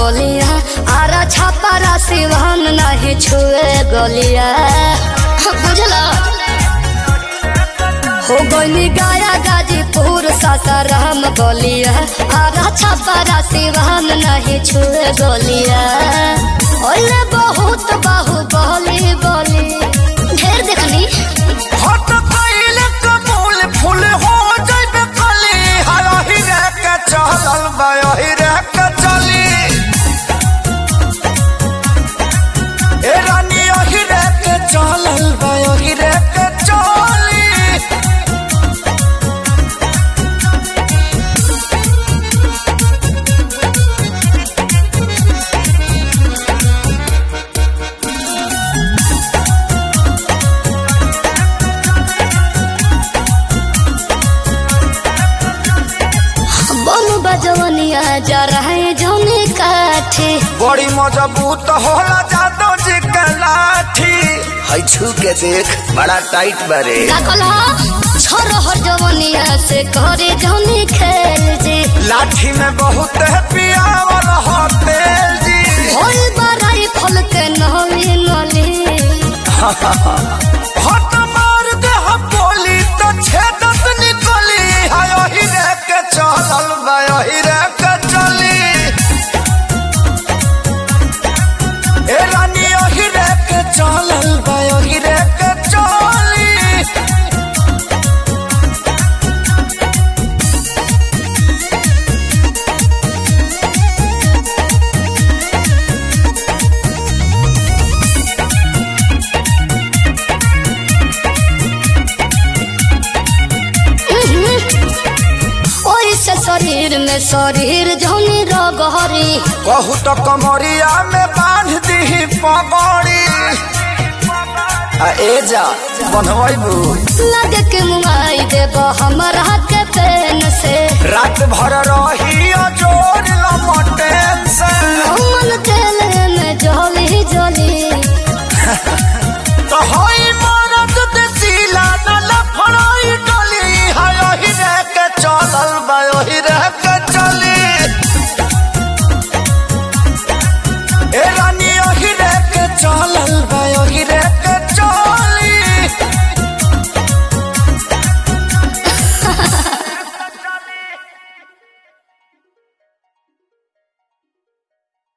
गलिया आरा छापारा सिवान नहीं छुए गलिया बुझला हो गई गाया गाजीपुर सासाराम गलिया आरा छापारा सिवान नहीं छुए गलिया ओले बहुत बाहु बली बली ढेर देखनी हट कइले कबूल फूल हो जइबे कली हरही रे के चलल बयही रे के चली ए रानी यही रे के चलल बयही रे के चली बम बजवनिया जा रहे जौनी काठी बड़ी मजबूत होला जादो जी के लाठी है छू के देख बड़ा टाइट बरे का कहला छोरो हर जवनिया से करे जौनी खेल जी लाठी में बहुत है पियावल हो तेल जी होई बराई फल के नवी नली हट मार दे हम बोली तो छेदत निकली हाय ही रे के चलल बाय ही रे के चली ए रानी ही रे के चलल बाय ही रे के चली ओई से शरीर में शरीर जौनी रगहरी कहू तो कमरिया में बांध दी पगड़ी आ ए जा बनवाइबू लगे के मुआई देब हमरा के पेन से रात भर रही जोड़ लमटेन से मन तेल में जली जली